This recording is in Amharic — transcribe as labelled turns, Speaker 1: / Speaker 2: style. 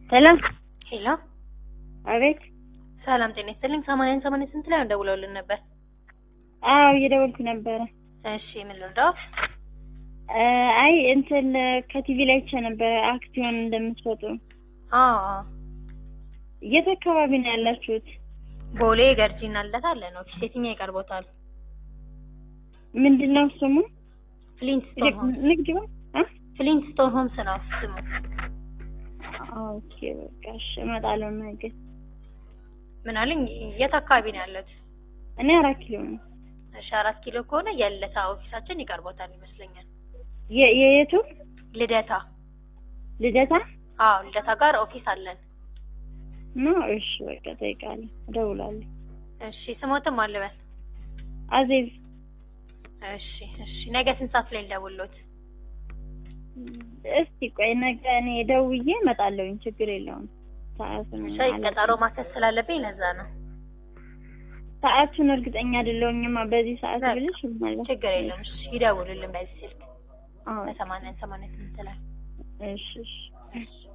Speaker 1: ሄሎ
Speaker 2: ሄሎ
Speaker 1: አቤት።
Speaker 2: ሰላም ጤና ይስጥልኝ። ሰማንያን ሰማንያ ስንት ላይ ደውለውልን ነበር?
Speaker 1: አዎ እየደወልኩ ነበረ።
Speaker 2: እሺ ምን ልርዳው?
Speaker 1: እ አይ እንትን ከቲቪ ላይ አይቼ ነበረ አክሲዮን እንደምትሰጡ።
Speaker 2: አዎ አዎ።
Speaker 1: የት አካባቢ ነው ያላችሁት?
Speaker 2: ቦሌ ገርጂና ልደታ አለን ኦፊስ። የትኛው ይቀርቦታል?
Speaker 1: ምንድን ነው ስሙ?
Speaker 2: ፍሊንትስቶን ሆምስ።
Speaker 1: ንግድ ነው? አ?
Speaker 2: ፍሊንትስቶን ሆምስ ነው ስሙ።
Speaker 1: ኦኬ በቃ እሺ፣ እመጣለሁ ነገ።
Speaker 2: ምን አለኝ? የት አካባቢ ነው ያለት?
Speaker 1: እኔ አራት ኪሎ ነው።
Speaker 2: እሺ አራት ኪሎ ከሆነ የልደታ ኦፊሳችን ይቀርቦታል ይመስለኛል።
Speaker 1: የ- የየቱ
Speaker 2: ልደታ።
Speaker 1: ልደታ
Speaker 2: አዎ ልደታ ጋር ኦፊስ አለን።
Speaker 1: ነው? እሺ በቃ እጠይቃለሁ፣ እደውላለሁ።
Speaker 2: እሺ ስሞትም አልበል።
Speaker 1: አዜብ
Speaker 2: እሺ እሺ። ነገ ስንት ሰዓት ላይ ልደውልዎት?
Speaker 1: እስቲ ቆይ ነገ እኔ ደውዬ እመጣለሁኝ፣ ችግር የለውም። ሰዓቱን
Speaker 2: ሻይ
Speaker 1: አላውቅም።
Speaker 2: ቀጠሮ ማሰስ ስላለብኝ ለዛ ነው።
Speaker 1: ሰዓቱን እርግጠኛ አይደለሁኝማ በዚህ ሰዓት
Speaker 2: በቃ
Speaker 1: ብልሽ ማለት
Speaker 2: ችግር የለም። እሺ ይደውሉልን በዚህ ስልክ
Speaker 1: አዎ
Speaker 2: በሰማንያን ሰማንያ ስምንት ላይ
Speaker 1: እሺ እሺ